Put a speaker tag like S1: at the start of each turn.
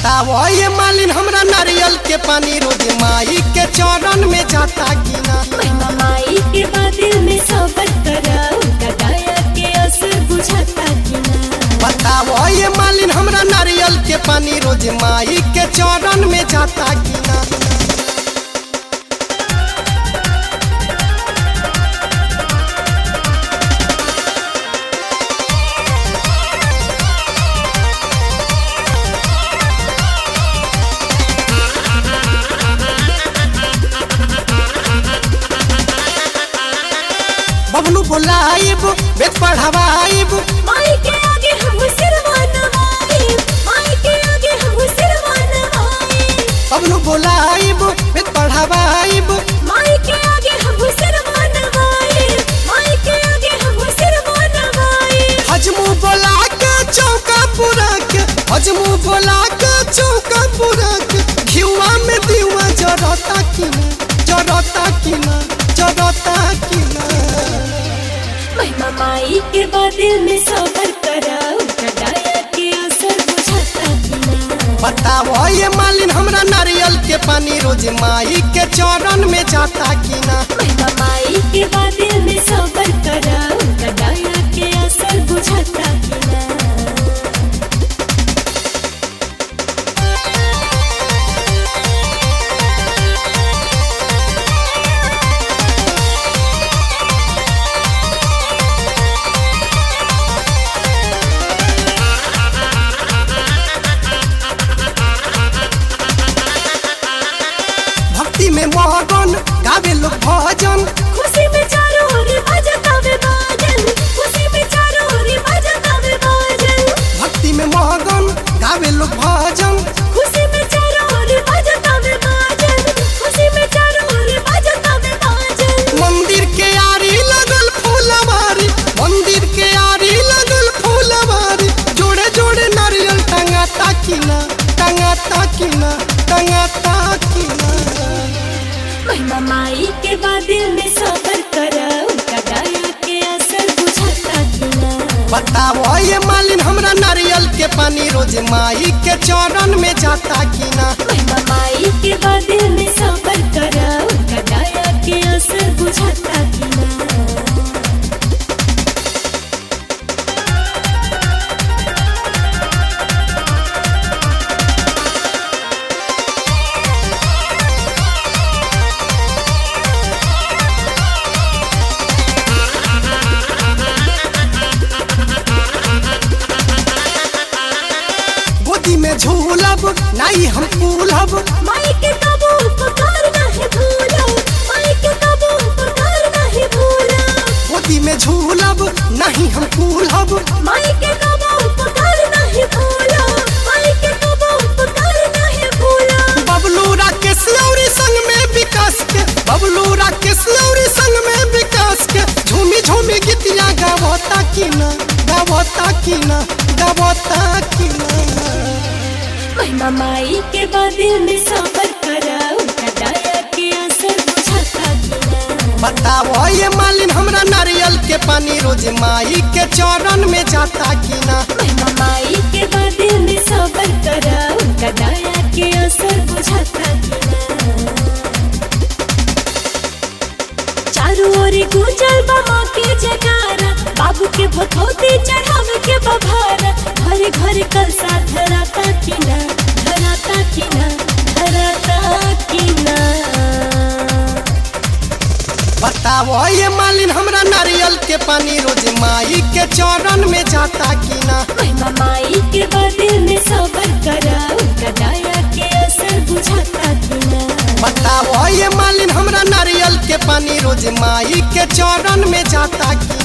S1: बताओ ये मालिन हमरा नारियल के पानी रोज माई के चरण में जाता कि ना
S2: महिमा माई के बादल में सबर कराऊ कटाया के असर बुझाता कि ना
S1: बताओ ये मालिन हमरा नारियल के पानी रोज माई के चरण में जाता कि ना बबलू बोलाइब वेद पढ़ावाइब
S2: माई के आगे हम सिरवा नवाई माई के आगे हम सिरवा नवाई
S1: बबलू बोलाइब वेद पढ़ावाइब
S2: माई के आगे हम सिरवा नवाई माई के आगे हम सिरवा नवाई
S1: हजमू बोला के चौका पूरा के हजमू बोला के चौका पूरा के घिवा में दीवा जरता कि ना जरता कि ना जरता कि ना
S2: महिमा माई के बादल में सबर कराऊ कटाया के असर बुझाता कि ना
S1: बताओ ये मालिन हमरा नारियल के पानी रोज माई के चरण में जाता कि ना
S2: महिमा माई के बादल में सबर कराऊ कटाया के असर बुझाता कि ना
S1: भक्ति में मगन गावे लोग भजन
S2: खुशी में चारों ओर बजता वे बाजन खुशी में चारों ओर बजता वे बाजन
S1: भक्ति में मगन गावे लोग भजन
S2: खुशी में चारों ओर बजता वे बाजन खुशी में चारों ओर बजता वे बाजन
S1: मंदिर के आरी लगल फूलवारी मंदिर के आरी लगल फूलवारी जोड़े जोड़े नारियल टंगाता कि ना टंगाता कि ना टंगाता कि ना
S2: महिमा माई के बादल में सबर कराऊ कटाया के असर बुझाता कि ना
S1: बताओ ये मालिन हमरा नारियल के पानी रोज माई के चरण में जाता कि ना
S2: महिमा माई के बादल में सबर कराऊ कटाया के असर बुझाता कि ना
S1: गोदी में झूलब नाई हम फूलब
S2: माई के कबू पुकार नहीं भूलो माई के कबू पुकार नहीं भूलो
S1: गोदी में झूलब नहीं हम फूलब
S2: माई के कबू पुकार नहीं भूलो माई के कबू पुकार नहीं भूलो
S1: बबलू राकेश लौरी संग में विकास के बबलू राकेश लौरी संग में विकास के झूमी झूमी गीतिया गावता कि ना गावता कि ना गावता कि ना
S2: महिमा माई के बादल में सबर कराऊ कटाया के असर बुझाता कि ना
S1: बताओ ये मालिन हमरा नारियल के पानी रोज माई के चरण में जाता कि ना
S2: महिमा माई के बादल में सबर कराऊ कटाया के असर बुझाता कि ना चारों ओर गुंजल बमा के जगारा बाबू के भखौती चढ़ावे के बभारा घर घर कल साथ धराता कि ना धराता कि ना धराता कि ना
S1: बताओ ये मालिन हमरा नारियल के पानी रोज माई के चरण में जाता कि ना
S2: महिमा माई के बादल में सबर कराऊ कटाया के असर बुझाता कि ना
S1: बताओ ये मालिन हमरा नारियल के पानी रोज माई के चरण में जाता कि